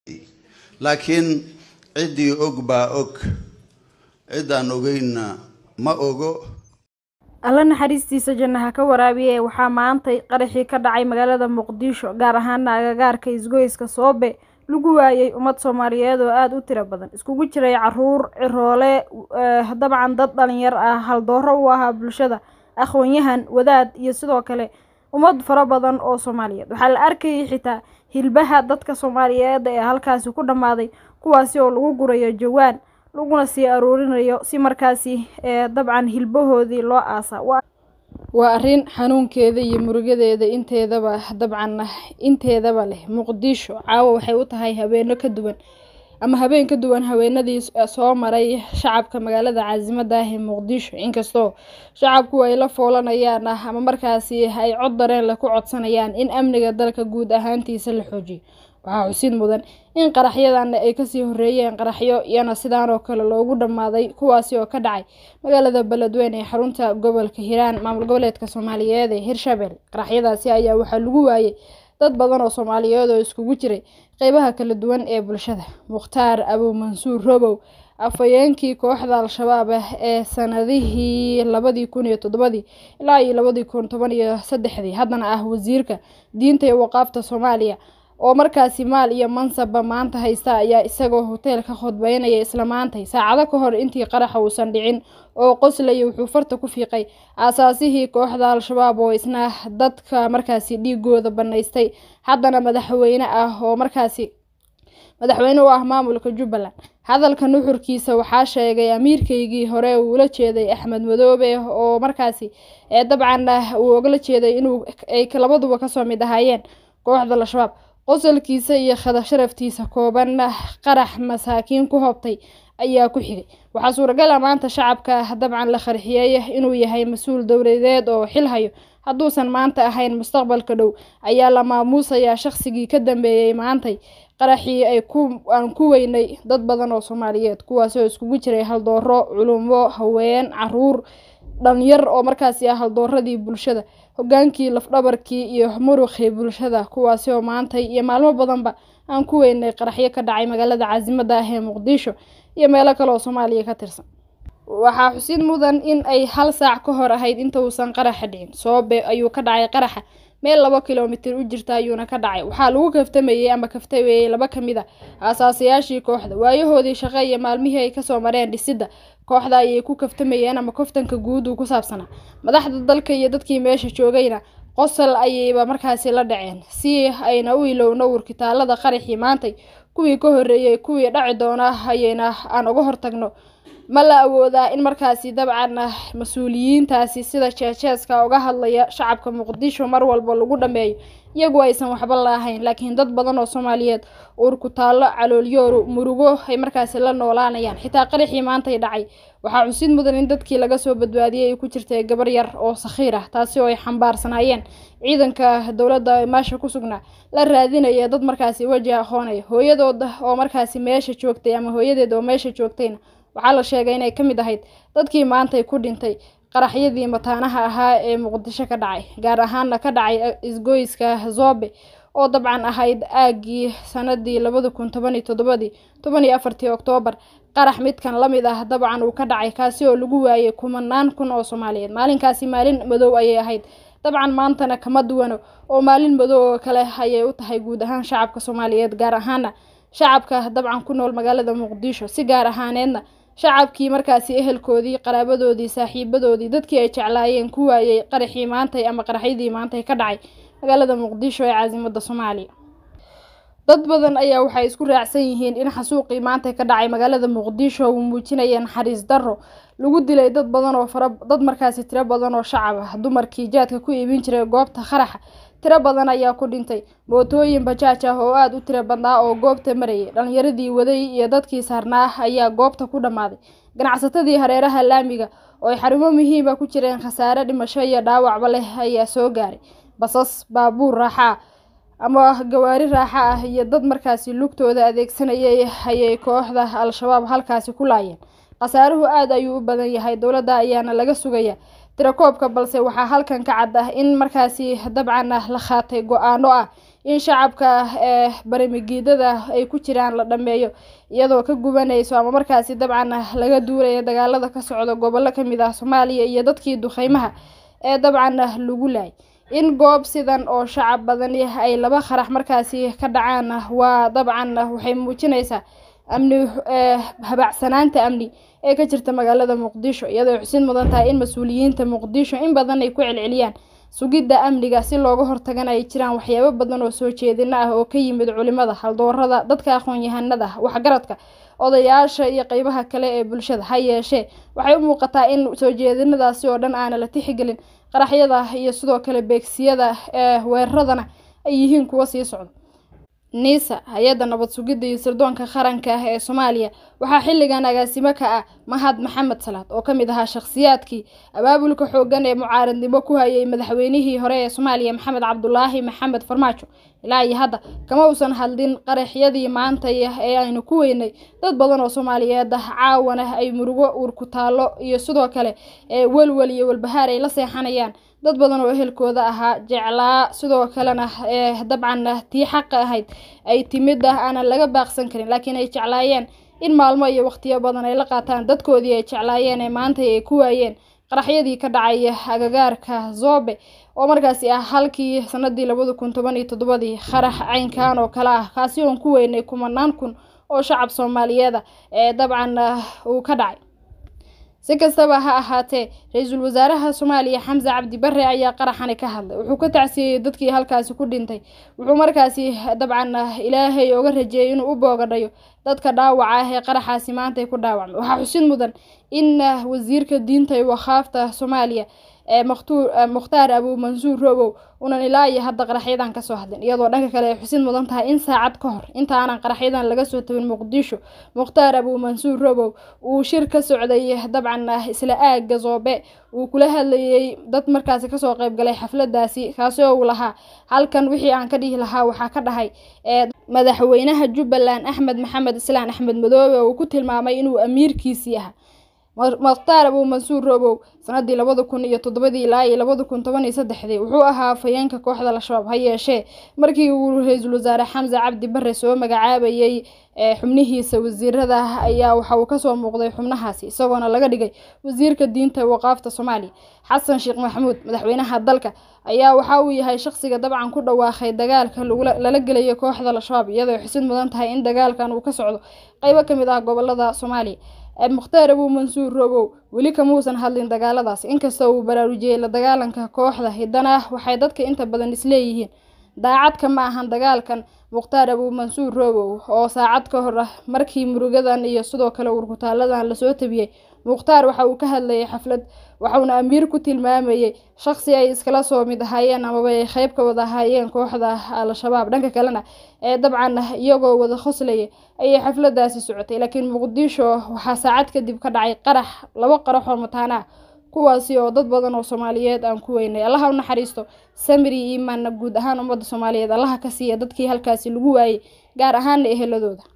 laakiin ciddii og baa og ciddaan ogeynna ma ogo alla naxariistiisa jannaha ka waraabiye waxaa maantay qaraxii ka dhacay magaalada muqdisho gaar ahaana agagaarka isgoyska soobe lagu waayay ummad soomaaliyeed oo aada u tiro badan iskugu jiray caruur ciroole dabcan dad dhalinyar ah haldooro u ahaa bulshada aqoon-yahan wadaad iyo sidoo kale ummad fara badan oo soomaaliyeed waxaa la arkayay xitaa hilbaha dadka soomaaliyeed ee halkaasi ku dhammaaday kuwaasi oo lagu gurayo jawaan laguna sii aruurinayo si markaasi dabcan hilbahoodii loo aasa waa arrin xanuunkeeda iyo murugadeeda inteedaba dabcan inteedaba leh muqdisho caawa waxay u tahay habeeno ka duwan ama habeen ka duwan haweenadii soo maray shacabka magaalada caasimada ah ee muqdisho inkastoo shacabku ay la foolanayaan ah ama markaasi ay cod dareen leh ku codsanayaan in amniga dalka guud ahaantiisa la xoojiyo waxaa xusid mudan in qaraxyadan ay kasii horeeyeen qaraxyo iyana sidaan oo kale loogu dhammaaday kuwaasi oo ka dhacay magaalada beledweyne ee xarunta gobolka hiiraan maamul goboleedka soomaaliyeed ee hirshabelle qaraxyadaasi ayaa waxaa lagu waayay dad badan oo soomaaliyeed oo iskugu jiray qeybaha kala duwan ee bulshada mukhtaar abu mansuur robow afhayeenkii kooxda al-shabaab ah ee sanadihii labadii kun iyo toddobadii ilaa iyo labadii kun toban iyo saddexdii haddana ah wasiirka diinta iyo waqaafta soomaaliya oo markaasi maal iyo mansabba maanta haysta ayaa isagoo hoteel ka khudbeynaya isla maantay saacado ka hor intii qaraxa uusan dhicin oo qoslaya wuxuu farta ku fiiqay aasaasihii kooxda al-shabaab oo isna dadka markaasi dhiigooda bannaystay haddana madaxweyne ah oo markaasi madaxweyne u ah maamulka jubbaland hadalka nuxurkiisa waxaa sheegay amiirkaygii hore uu ula jeeday axmed madoobe oo markaasi dabcan uu ogala jeeday inuu ay labaduba kasoo mid ahaayeen kooxda al-shabaab qosolkiisa iyo khada sharaftiisa kooban qarax masaakiin ku hobtay ayaa ku xigay waxaa suuragal a maanta shacabka dabcan la qarxiyey inuu yahay mas-uul dowladeed oo xil hayo hadduusan maanta ahayn mustaqbalka dhow ayaa la maamuusayaa shaqsigii ka dambeeyey maantay qaraxii ay aan ku weynay dad badan oo soomaaliyeed kuwaasi oo iskugu jiray haldooro culumo haween caruur dhalinyar oo markaasi ah haldooradii bulshada hogaankii lafdhabarkii iyo muruqii bulshada kuwaasi oo maantay iyo maalmo badanba aan ku weynay qaraxyo ka dhacay magaalada caasimada ah ee muqdisho iyo meelo kale oo soomaaliya ka tirsan waxaa xusid mudan in ay hal saac ka hor ahayd inta uusan qaraxa dhicin soobe ayuu ka dhacay qaraxa meel laba kilomitir u jirta ayuuna ka dhacay waxaa lagu kaftamayey ama kaftamayey laba ka mid a aasaasayaashii kooxda waayahoodii shaqo iyo maalmihii ay kasoo mareen dhisidda kooxda ayay ku kaftamayeen ama kaftanka guud uu ku saabsanaa madaxda dalka iyo dadkii meesha joogayna qosol ayayba markaasi la dhaceen si ayna u ilowno warkitaalada qaraxii maantay kuwii ka horreeyey kuwii dhaci doona ayayna aan uga hortagno ma la awoodaa in markaasi dabcan mas-uuliyiintaasi sida jeejeeska uga hadlaya shacabka muqdisho mar walba lagu dhameeyo iyagu aysan waxba laahayn laakiin dad badan oo soomaaliyeed uur ku taallo caloolyoor murugo ay markaasi la noolaanayaan xitaa qaraxii maantay dhacay waxaa xusid mudan in dadkii laga soo badbaadiyey ay ku jirtay gabar yar oo sakhiir ah taasi oo ay xambaarsanaayeen ciidanka dowladda meesha ku sugnaa la raadinaya dad markaasi weji aqoonaya hooyadooda oo markaasi meesha joogtay ama hooyadeed oo meesha joogtayna waxaa la sheegay inay ka mid ahayd dadkii maantay ku dhintay qaraxyadii mataanaha ahaa ee muqdisho ka dhacay gaar ahaana ka dhacay isgoyska zobe oo dabcan ahayd aagii sanadii labada kun toban iyo toddobadii toban iyo afartii oktoobar qarax midkan lamid ah dabcan uu ka dhacay kaasi oo lagu waayay kumanaan kun oo soomaaliyeed maalinkaasi maalin madow ayay ahayd dabcan maantana kama duwano oo maalin madow oo kale ayay u tahay guud ahaan shacabka soomaaliyeed gaar ahaana shacabka dabcan ku nool magaalada muqdisho si gaar ahaaneedna shacabkii markaasi ehelkoodii qaraabadoodii saaxiibadoodii dadkii ay jeclaayeen ku waayey qaraxii maantay ama qaraxyadii maantay ka dhacay magaalada muqdisho ee caasimada soomaaliya dad badan ayaa waxay isku raacsan yihiin in xasuuqii maanta ka dhacay magaalada muqdisho uu muujinaya naxariis darro lagu dilay dad badan oo fara dad markaasi tiro badan oo shacab ah dumarkii jaadka ku iibin jiray goobta qaraxa tiro badan ayaa ku dhintay mootooyin bajaaj ah oo aada u tiro badnaa oo goobta marayay dhalinyaradii waday iyo dadkii saarnaa ayaa goobta ku dhammaaday ganacsatadii hareeraha laamiga oo ay xarumo muhiima ku jireen khasaare dhimasho iyo dhaawacba leh ayaa soo gaaray basas baabuur raaxa ama gawaari raaxa ah iyo dad markaasi lugtooda adeegsanayay ayay kooxda al-shabaab halkaasi ku laayeen khasaaruhu aada ayuu u badan yahay dowladda ayaana laga sugaya tirakoobka balse waxaa halkan ka cad ah in markaasi dabcan la qaatay go-aano ah in shacabka ee barimigiidada ay ku jiraan la dhameeyo iyadoo ka gubanayso ama markaasi dabcan laga duulaya dagaalada ka socda gobollo kamid ah soomaaliya iyo dadkii duqeymaha ee dabcan lagu laayay in goob sidan oo shacab badani ay laba qarax markaasi ka dhacaan waa dabcan waxay muujinaysaa amni habacsanaanta amni ee ka jirta magaalada muqdisho iyadoo xusid mudan tahay in mas-uuliyiinta muqdisho in badan ay ku celceliyaan sugidda amniga si looga hortagana ay jiraan waxyaabo badan oo soo jeedina ah oo ka yimid culimada haldoorada dadka aqoon-yahanada waxgaradka odayaasha iyo qeybaha kale ee bulshada ha yeeshee waxay u muuqataa in soo jeedinadaasi oo dhan aana la tixgelin qaraxyada iyo sidoo kale beegsiyada ee weeraradana ay yihiin kuwo sii socda niisa hay-adda nabad sugidda iyo sirdoonka qaranka ah ee soomaaliya waxaa xilligan agaasimo ka ah mahad maxamed salaad oo ka mid ahaa shakhsiyaadkii abaabulka xoogan ee mucaaradnimo ku hayay madaxweynihii hore ee soomaaliya maxamed cabdulaahi maxamed farmaajo ilaa iyo hadda kama uusan hadlin qaraxyadii maantay ee aynu ku weynay dad badan oo soomaaliyeed ah caawana ay murugo uurkutaallo iyo sidoo kale ee welwel iyo walbahaar ay la seexanayaan dad badan oo ehelkooda ahaa jeclaa sidoo kalena ee dabcan tii xaqa ahayd ay timid ah aanan laga baaqsan karin laakiin ay jeclaayeen in maalmo iyo waqtiyo badan ay la qaataan dadkoodii ay jeclaayeen ee maanta ay ku waayeen qaraxyadii ka dhacay agagaarka zobe oo markaasi ah halkii sanadii labada kun toban iyo toddobadii qarax caynkan oo kale ah kaasi oon ku weynay kumanaan kun oo shacab soomaaliyeeda ee dabcan uu ka dhacay si kastaba ha ahaatee ra-iisul wasaaraha soomaaliya xamse cabdi bare ayaa qaraxani ka hadlay wuxuu ka tacsiyeyey dadkii halkaasi ku dhintay wuxuu markaasi dabcan ilaahay oga rajeeyay inuu u boogadhayo dadka dhaawaca ah ee qaraxaasi maantay ku dhaawacmay waxaa xusid mudan in wasiirka diinta iyo wakhaafta soomaaliya ee mukhtaar abuu mansuur robow unan ilaa iyo hadda qaraxyadan kasoo hadlin iyadoo dhanka kale ay xusid mudan tahay in saacad ka hor intaanan qaraxyadan laga soo tabin muqdisho mukhtaar abuu mansuur robow uu shir ka socday dabcan isla aaga zoobe uu kula hadlayay dad markaasi kasoo qeybgalay xafladaasi kaasi oo uu lahaa halkan wixii aan ka dhihi lahaa waxaa ka dhahay madaxweynaha jubbaland axmed maxamed islaan axmed madoobe uu ku tilmaamay inuu amiirkiisii ahaa mukhtaar abuu mansuur robow sanadii labada kun iyo toddobadii ilaa iyo labada kun toban iyo saddexdii wuxuu ahaa afhayeenka kooxda al-shabaab ha yeeshee markii uu ra-iisul wasaare xamse cabdi bare soo magacaabayay xubnihiisa wasiirada ayaa waxa uu kasoo muuqday xubnahaasi isagoona laga dhigay wasiirka diinta waqaafta soomaaliya xasan sheekh maxamuud madaxweynaha dalka ayaa waxa uu yahay shaqsiga dabcan ku dhawaaqay dagaalka lala gelayo kooxda al-shabaab iyadoo xusid mudan tahay in dagaalkan uu ka socdo qeybo kamid ah gobolada soomaaliya mukhtaar abuu mansuur robow weli kamuusan hadlin dagaaladaas inkasta uu baraarujiyey la dagaalanka kooxda hiddana waxay dadka inta badan isleeyihiin daacadka ma ahan dagaalkan mukhtaar abuu mansuur robow oo saacad ka hor ah markii murugadan iyo sidoo kale urkutaaladan lasoo tabiyey mukhtaar waxa uu ka hadlayay xaflad waxauna amiir ku tilmaamayay shaqsi ay iskala soo mid ahaayeen amaba ay qeyb ka wada ahaayeen kooxda al-shabaab dhanka kalena ee dabcan iyagoo wada khoslaya ayay xafladaasi socotay laakiin muqdisho waxaa saacad kadib ka dhacay qarax laba qarax oo mataana ah kuwaasi oo dad badan oo soomaaliyeed aan ku weynay allaha u naxariisto samiri iimaanna guud ahaan ummadda soomaaliyeed allaha ka siiya dadkii halkaasi lagu waayey gaar ahaana eheladooda